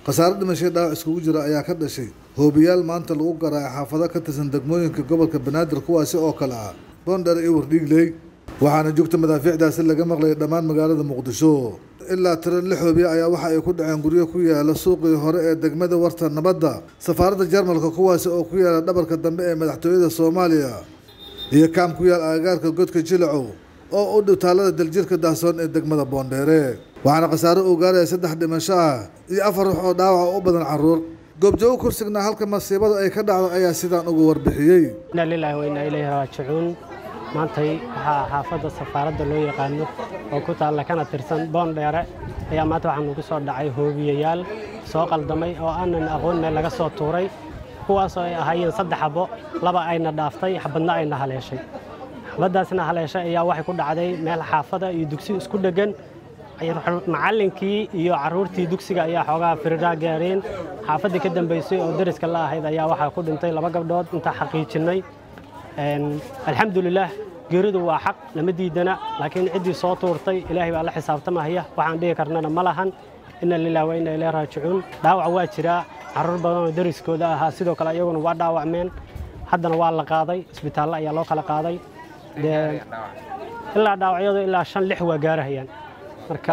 khasaare dhimashay dhaawac iskugu jira ayaa ka dhashay hoobiyaal maanta lagu garaacay xaafado ka tirsan degmooyinka gobolka banaadir kuwaasi oo kale ah boondheer iyo wardhiigley waxaana joogta madaafiicdaasi laga maqlayay dhammaan magaalada muqdisho ilaa tiro lix hoobiya ayaa waxa ay ku dhaceen guryo ku yaala suuqii hore ee degmada warta nabadda safaaradda jarmalka kuwaasi oo ku yaala dhabarka dambe ee madaxtooyada soomaaliya iyo kaam ku yaal agagaarka godka jilacow oo u dhow taalada daljirka daahsoon ee degmada boondheere waxaana khasaare uu gaaraya saddex dhimasho ah iyo afar ruux oo dhaawaca u badan caruur goobjoogo kursignaa halka masiibada ay ka dhacdo ayaa sidaan ugu warbixiyey inna lilaahi wa innaa ilayhi raajicuun maantay waxaa xaafadda safaaradda loo yaqaano oo ku taalla kana tirsan boondheere ayaa maanta waxaa nugu soo dhacay hoobiyayaal soo qaldamay oo aanan aqoon meel laga soo tuuray kuwaasoo ay ahaayeen saddex xabo laba ayna dhaaftay xabadna ayna haleeshay xabaddaasna haleeshay ayaa waxay ku dhacday meel xaafada iyo dugsi isku dheggan macallinkii iyo carruurtii dugsiga ayaa xoogaa firidhaa gaareen xaafaddii ka dambaysay oo dariska la ahayd ayaa waxaa ku dhintay laba gabdhood intaa xaqiijinnay alxamdulilaah geeridu waa xaq lama diidana laakiin ciddii soo tuurtay ilaahay baa la xisaabtamahaya waxaan dhihi karnana ma lahan inna lilah wa inna ilayhi raajicuun dhaawac waa jiraa carruur badan oo dariskooda ahaa sidoo kale iyaguna waa dhaawacmeen haddana waa la qaaday isbitaallo ayaa loo kala qaaday dee ilaa dhaawacyadu ilaa shan lix waa gaarahayaan marka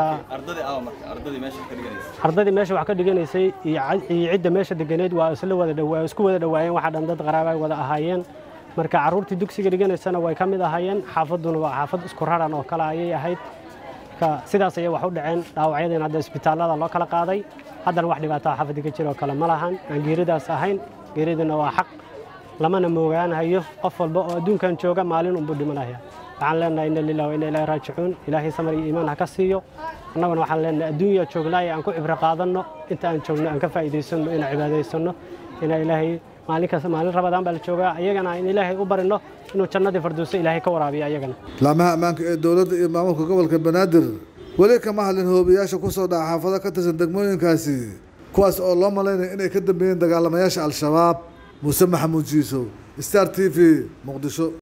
ardadii meesha wax ka dhiganaysay iyo cidda meesha deganeed waa isla wada dhawaa isku wada dhawaayeen waxaa dhan dad qaraaba ay wada ahaayeen marka carruurtii dugsiga dhiganaysana way ka mid ahaayeen xaafadduna waa xaafad isku raran oo kale ayay ahayd marka sidaas ayay wax u dhaceen dhaawacyadiina hadda isbitaallada loo kala qaaday haddana wax dhibaataa xaafadii ka jira oo kale ma lahan aan geeridaas ahayn geeriduna waa xaq lamana moogaanahayo qof walba oo adduunkan jooga maalin unbuu dhimanaya waxaan leenahay inna lilah wa inna ilaahi raajicuun ilaahay samar iyo iimaan ha ka siiyo annaguna waxaan leenahay adduunya joognaaye aan ku cibro qaadanno inta aan joogno aan ka faa'iidaysanno inaan cibaadaysanno inaa ilaahay maalin kasta maalin rabadaan baa la joogaa iyagana in ilaahay u barino inuu jannadii farduuso ilaahay ka waraabiyo iyagana laamaha ammaanka ee dowladda iyo maamulka gobolka banaadir weli kama hadlin hoobiyaasha ku soo dhaca xaafado ka tirsan degmooyinkaasi kuwaas oo loo malaynayo inay ka dambeeyeen dagaalamayaasha al-shabaab muuse maxamuud jiisow star t v muqdisho